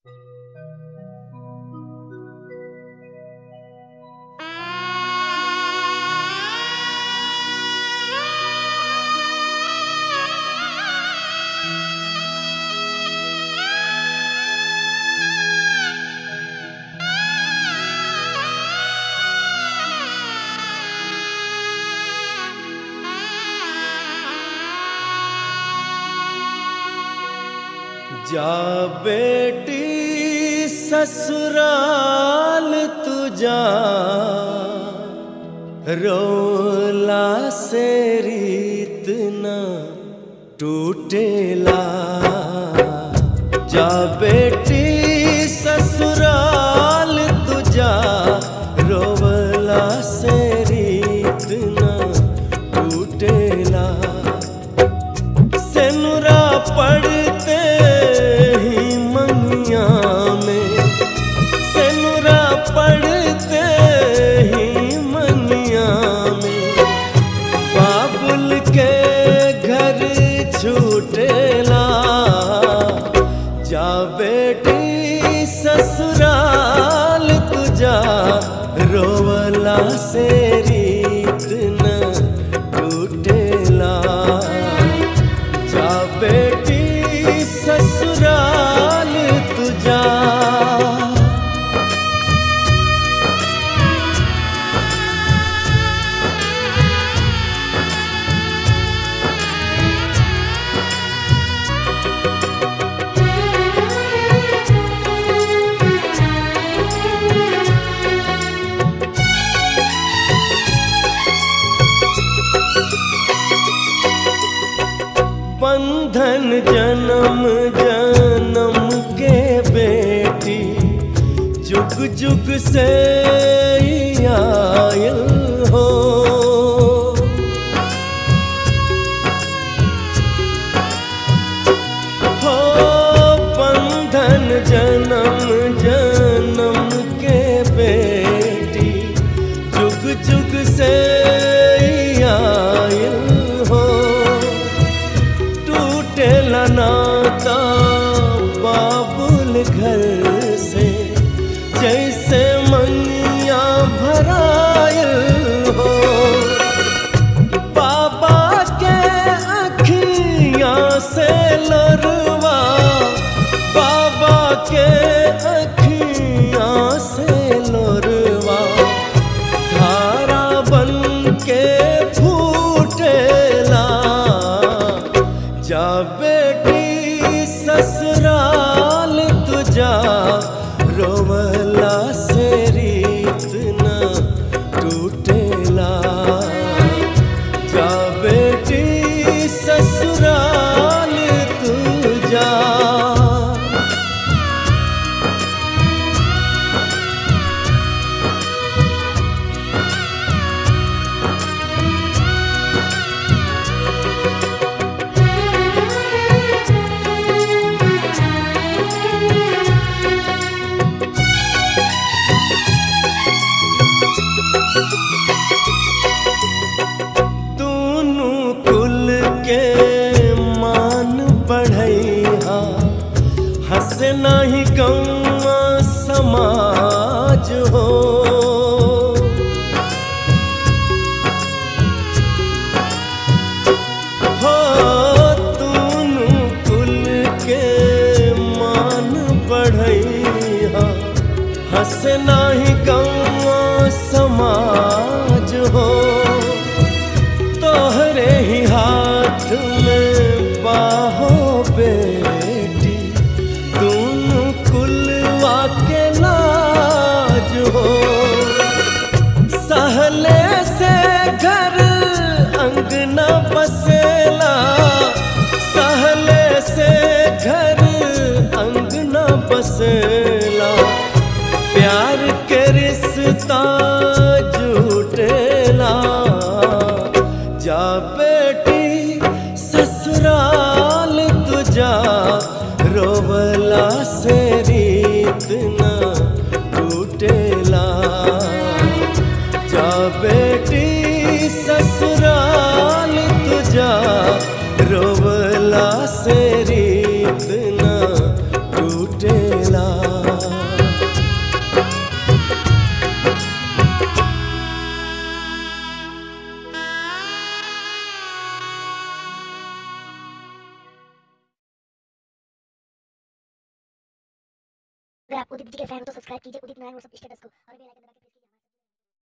जा बेटी ससुराल तुझा रोला से रीत न टूटेला जा बेटी ससुराल तुझा रोवला से रीत न टूटेला सेनुरा पड़ते ही मंगिया में सेनुरा पड़ते ही मंगिया में बाबुल के घर छूटेला जा बेटी ससुराल तुझा रोवला से रीत न टूटेला जा बेटी ससुराल तुझा बंधन जन्म जन्म के बेटी जुग जुग से ही आयल हो हो बंधन जन्म जन्म के बेटी जुग जुग से ही आयल हो टूटे नाता बाबुल घर से जैसे मंगिया भरायल हो बाबा के अखियां से लरवा बाबा के अखियां से लरवा धारा बन के फूटेला जा बेटी ससुराल तुझा रोवला से रीत न टूटेला जा बेटी ससुराल तुझा दूनु कुल के मान बढ़ैहा हंस नाही गौआ समाज हो हो दूनु कुल के मान बढ़ैहा हंस नाही गौआ समाज हो तोहरे ही हाथ में बाहो बेटी दोनों कुलवा के लाज हो सहले से घर अंगना बसेला सहले से घर अंगना बसेला प्यार के रिश्ता जुटेला जा बेटी ससुराल तुझा रोवला से रीत न टूटेला जा बेटी ससुराल तुझा रोवला से रीत न टूटेला अगर आप उदित जी के फैन हो तो सब्सक्राइब कीजिए उदित नारायण स्टेटस को और बेल आइकन दबा के